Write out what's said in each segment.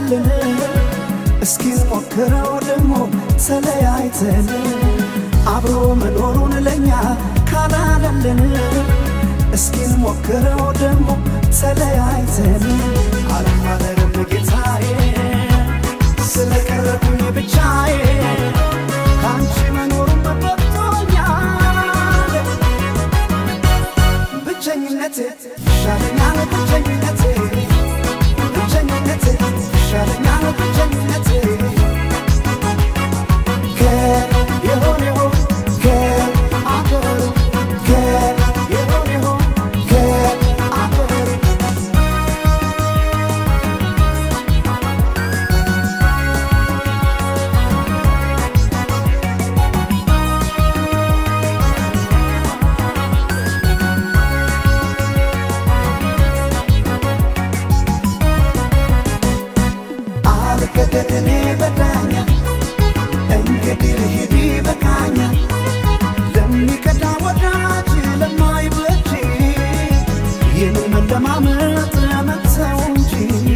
ካላደልን እስኪ ሞክረው ደሞ ተለያይተን አብሮ መኖሩን ለኛ ካላደልን እስኪ ሞክረው ደሞ ተለያይተን አልማለርም ጌታዬ ስለቀረብኝ ብቻዬ ከአንቺ መኖሩን መበብቶኛል ብቸኝነቴ ይሻለኛል ብቸኝነቴ ብቸኝነቴ ይሻለኛል ብቸኝነቴ ከየሆነው ከአገሩ ከየሆነው ከአገሩ አልገደድኔ በዳኛ እንግዲህ ልሂድ በቃኛ ለሚቀዳ ወዳጅ ለማይበጅ ይህንን መለማመጥ መተው እንጂ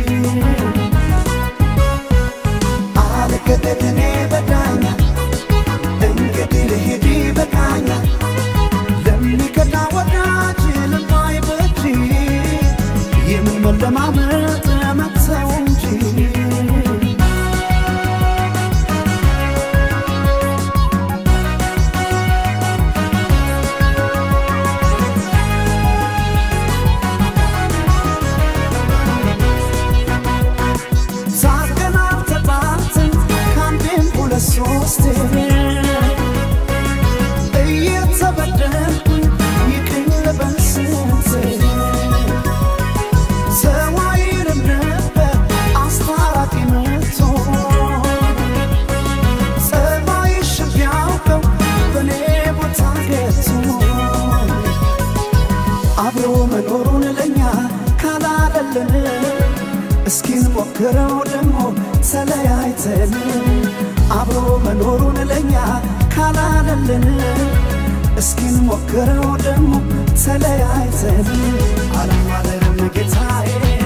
አልገደድኔ በዳኛ እንግዲህ ልሂድ በቃኛ ለሚቀዳ ወዳጅ ለማይበጅ ይህንን መለማመጥ መተው እንጂ ሳቀናል ተባትን ከአንዴም ሁለት ሶስቴ እየተበደልኩኝ ይቅኝ ልበል ስንቴ ሰው አይልም ነበር አስታራቂ መጥቶ ጸባይሽ ቢያውቀው በእኔ ቦታ ገብቶ አብሮ መኖሩን ለኛ ካላደለን እስኪ ሞክረው ደሞ ተለያይተን አብሮ መኖሩን ለኛ ካላደለን እስኪ ሞክረው ደሞ ተለያይተን አልማለርም ጌታዬ